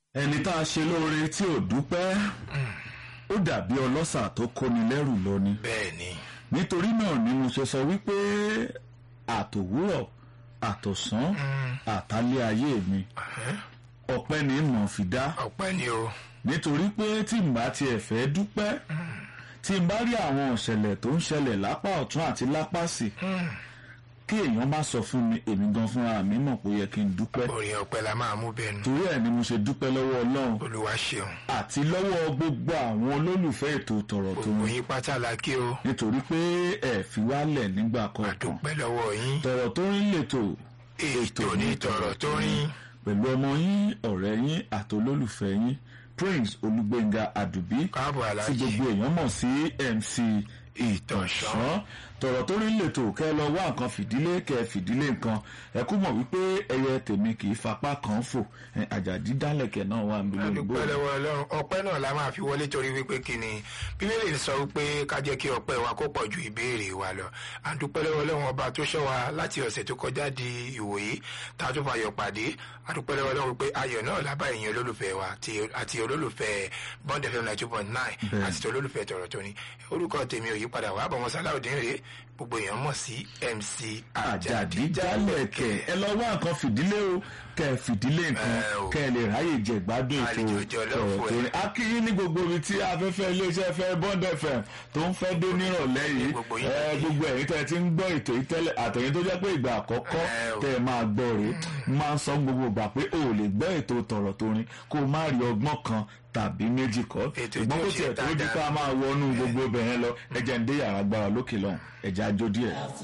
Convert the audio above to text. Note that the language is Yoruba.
ẹni tá a ṣe lóore tí ò dúpẹ́ ó dàbí ọlọ́ṣà tó kóni lẹ́rù lọ ni bẹ́ẹ̀ ni nítorí náà ni mo ṣe sọ wípé àtòwúrọ̀ àtọ̀sán àtàlẹ́ ayé mi ọpẹ́ ni mò ń fi dá ọpẹ́ ni o nítorí pé tí n bá tiẹ̀ fẹ́ dúpẹ́ tí n bá rí àwọn ìṣẹ̀lẹ̀ tó ń ṣẹlẹ̀ lápá ọ̀tún àti lápá sí kí èèyàn má sọ fún mi èmi gan fúnra mi mọ̀ pé ó yẹ kí n dúpẹ́ orin ọpẹ́ la máa mú bẹ́ẹ̀ nu torí ẹ̀ ni mo ṣe dúpẹ́ lọ́wọ́ ọlọ́run olúwa ṣeun àti lọ́wọ́ gbogbo àwọn olólùfẹ́ ètò tọ̀rọ̀ tó gbogbo ń yín pátá la kí o nítorí pé ẹ fi wálẹ̀ nígbà kọ̀ọ̀kan àdúpẹ́ lọ́wọ́ yín tọ̀rọ̀ tó ń lètò ètò ní tọ̀rọ̀ tó rin pẹ̀lú ọmọ yín ọ̀rẹ́ yín àti olólùfẹ́ yín Prince Olúgbénga Àdùbí káàbọ̀ tí alájí gbogbo èèyàn mọ̀ sí MC ìtànṣán tọ̀rọ̀ tó rí lètò kẹ́ ẹ lọ wá nǹkan fìdílé kẹ́ ẹ fìdílé nǹkan ẹ kú mọ̀ wípé ẹyẹ tèmi kì í fapá kan fò ẹ, àjàdí dálẹ̀kẹ̀ náà wà níbi olùgbò adúpẹ́ lọ́wọ́ ọlọ́run ọpẹ́ náà la máa fi wọlé torí wípé kí ni bíbélì sọ wípé ká jẹ́ kí ọpẹ́ wa kó pọ̀ ju ìbéèrè wa lọ adúpẹ́ lọ́wọ́ ọlọ́run ọba tó ṣọ́ wa láti ọ̀sẹ̀ tó kọjá di ìwòyí tá a tún fayọ̀ pàdé adúpẹ́ lọ́wọ́ ọlọ́run wípé ayọ̀ náà lábá ẹ̀yin olólùfẹ́ wa ti- àti olólùfẹ́ bond fm ninety two point nine Bẹ́ẹ̀. àti ti olólùfẹ́ tọ̀rọ̀ tó ní orúkọ tèmi ò yí padà wà bọ̀mọ́ sáláùdín rèé gbogbo èèyàn mọ̀ sí MC àjàdí jálẹ̀kẹ̀ ẹ lọ wá nǹkan fìdílé o kẹ́ ẹ fìdílé nǹkan Ẹ o. kẹ́ ẹ lè ráyè jẹ ìgbádùn ètò Àlejò jọlọ́ọ̀fù ọ̀rọ̀ tó ẹ̀. ní. a kí yín ní gbogbo ibi tí afẹ́fẹ́ iléeṣẹ́ fẹ́ Bond FM tó ń fẹ́ dé nírọ̀lẹ́ yìí Gbogbo yín ẹ, lè dé. gbogbo ẹ̀yin tẹ́ ẹ ti ń gbọ́ ètò yìí tẹ́lẹ̀ àtẹ̀yìn tó jẹ́ pé ìgbà àkọ́kọ́ Ẹ o. tẹ́ ẹ máa gbọ́ rèé máa ń sọ gbogbo ìgbà pé o ò lè gbọ́ ètò tọ̀rọ̀ tó rin kó o má rí ọgbọ́n kan tàbí méjì kọ́ Ètò ṣùgbọ́n tí ó kó ṣe tiẹ̀ tó di dáadáa. ká máa wọnú gbogbo bẹ̀rẹ̀ lọ ẹ̀jẹ̀ ń dé yàrá gbára lókè lọ́hùn ẹ̀jẹ̀ àjò díẹ̀.